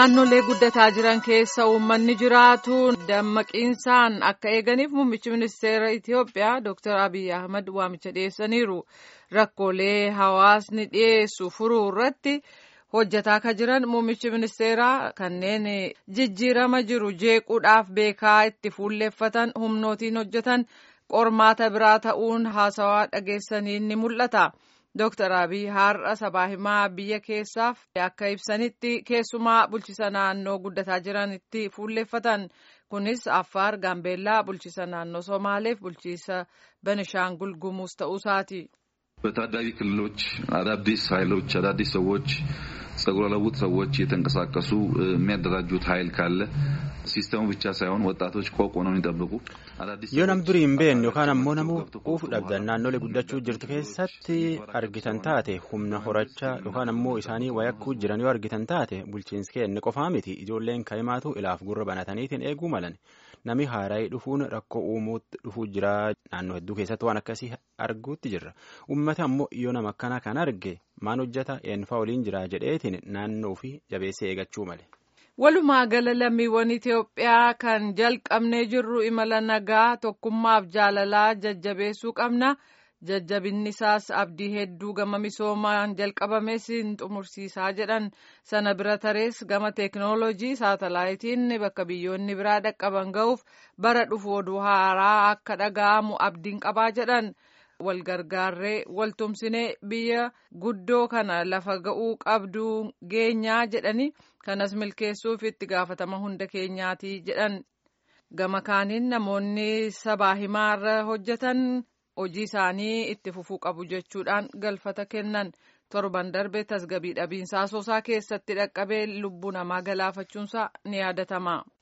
naannolee guddataa jiran keessa uummanni jiraatu dammaqiinsaan akka eeganiif muummichi ministeera Itiyoophiyaa Dr. Abiy Ahmad waamicha dhiyeessaniiru. Rakkoolee hawaasni dhiyeessu furuu irratti hojjetaa akka jiran muummichi ministeeraa kanneen jijjiirama jiru jeequudhaaf beekaa itti fuulleeffatan humnootiin hojjetan qormaata biraa ta'uun haasawaa dhageessaniin ni mul'ata. Dooktar Abiy har'a sabaa himaa biyya keessaaf akka ibsanitti keessumaa bulchisa naannoo guddataa jiranitti fuulleeffatan kunis Affaar, Gaambeellaa, bulchisa naannoo Somaaleef bulchiisa Benishaangul Gumuuz ta'uusaati. በታዳጊ ክልሎች አዳዲስ ኃይሎች አዳዲስ ሰዎች ጸጉረ ለውጥ ሰዎች እየተንቀሳቀሱ የሚያደራጁት ኃይል ካለ ሲስተሙ ብቻ ሳይሆን ወጣቶች ቆቅ ሆነው የሚጠብቁ yoo nam durii hin beekne yookaan ammoo namuu quufu dhabdan naannolee guddachuu jirtu keessatti argitan taate humna horachaa yookaan ammoo isaanii wayakkuu jiran yoo argitan taate bulchiinsi kenne qofaa miti ijoolleen kaa'imaatu ilaaf gurra banataniitiin eeguu malan nami haaraayii dhufuun rakkoo uumuutti dhufuu jira naannoo hedduu keessatti waan akkasii arguutti jirra uummata ammoo yoo nama akkana kan arge maan hojjeta eenyufaa waliin jira jedheetiin naannoo fi jabeessee eegachuu male. Walumaa gala lammiiwwan Itoophiyaa kan jalqabnee jirru imala nagaa tokkummaaf jaalalaa jajjabeessuu qabna. Jajjabinni isaas abdii hedduu gama misoomaan jalqabames hin xumursiisaa jedhan sana bira tarees gama teeknooloojii saatalaayitiin bakka biyyoonni biraa dhaqqaban ga'uuf bara dhufu oduu haaraa akka dhaga'amu abdiin qabaa jedhan. wal gargaarree wal tumsinee biyya guddoo kana lafa ga'uu qabdu geenyaa jedhani kanas milkeessuuf itti gaafatama hunda keenyaati jedhan gama kaaniin namoonni sabaa himaarra hojjetan hojii isaanii itti fufuu qabu jechuudhaan galfata kennan torban darbe tasgabii dhabiinsaa soosaa keessatti dhaqqabee lubbuu namaa galaafachuunsaa ni yaadatama.